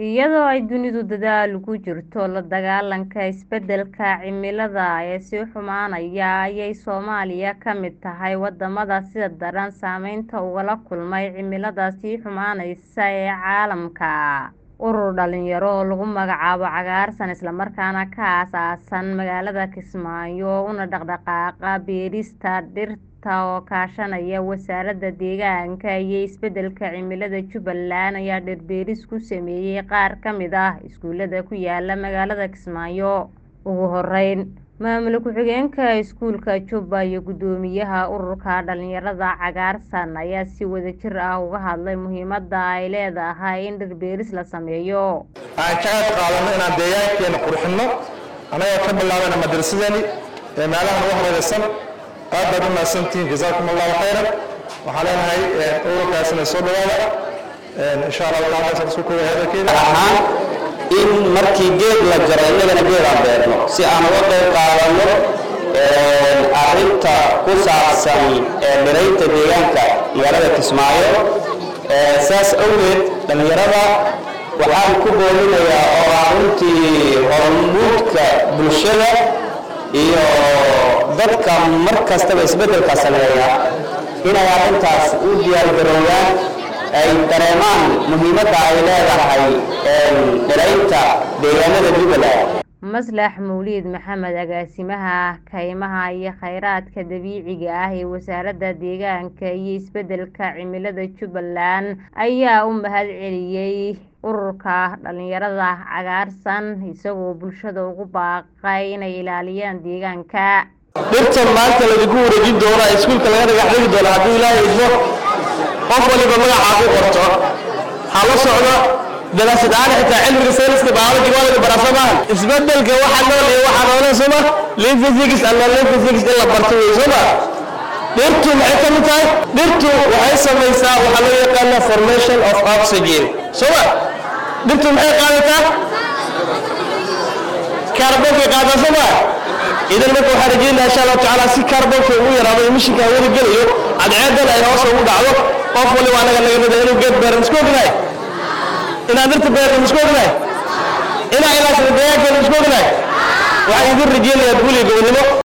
iyadoo ay dunidu dadaal ugu jirto la dagaalanka isbeddelka cimilada ee sii xumaanaya ayay soomaaliya ka mid tahay wadamada sida daran saameynta ugala kulmay cimilada sii xumaanaysa ee caalamka urur dhalinyaro oo lagu magacaabo cagaarsan islamarkaana ka aasaasan magaalada kismaayo una dhaqdhaqaaqa beerista dhirta oo kaashanaya wasaaradda deegaanka iyo isbeddelka cimilada jubbaland ayaa dhir beeris ku sameeyay qaar ka mid ah iskuulada ku yaala magaalada kismaayo ugu horeyn maamul ku-xigeenka iskuulka jubba iyo guddoomiyaha ururka dhalinyarada cagaarsan ayaa si wadajir ah uga hadlay muhiimada ay leedahay in dhir beeris la sameeyo waxaan ka qayb qaadano inaan deegaankeena qurxinno annagoo ka bilaabana madrasadani ee meelahan ugu horeysan aad baad u mahadsantihiin jazaakum allahu khayran waxaan leenahay ururkaasina soo dhawaada insha allahu taala saan isku kooya hadalkeeda ahaan in markii geed la jaro innagana geed aan beerno si aan uga qayb qaadano arrinta ku saabsan dhiraynta deegaanka magaalada kismaayo saas awgeed dhallinyarada waxaan ku boolinayaa oo ah runtii hormuudka bulshada iyo dadka mar kastaba isbeddelka sameeya inay arrintaas u diyaargaroobaan ay dareemaan muhiimadda ay leedahay dhiraynta deegaanada jubbaland maslax mawliid maxamed agaasimaha kaymaha iyo kheyraadka dabiiciga ah ee wasaaradda deegaanka iyo isbeddelka cimilada jubbaland ayaa u mahad celiyey ururka dhalinyarada cagaarsan isagoo bulshada ugu baaqay inay ilaaliyaan deegaanka dhirtan maanta laydinku wareejin doona iskuulka laga dhagax dhigi doona hadduu ilaahay idmo qof waliba magacaa ku qorto ha la socdo daraasad ahaan xitaa cilmiga sayniska biology waa laga baraa soomaa isbedelka waxa nool iyo waxa noolan sooma live physics and non live physics in la barto wey sooma dhirtu maxay ka mid tahay dhirtu waxay samaysaa waxaa loo yaqaana formation of oxygen sooma dhirtu maxay qaadataa kaarbonkay qaadaa sooma idan marka waxaan rajeynaya insha allahu tacaala si kaarbonka ugu yaraado emishinka hawada gelayo cadceedan ay hoos ugu dhacdo qof waliba anaga naga mida inuu geed beeran isku ognahay inaad dhirta beertan isku ognahay inaa ilaasada deegaankeena isku ognahay waxaan idin rajeynayaa guuliga gobonimo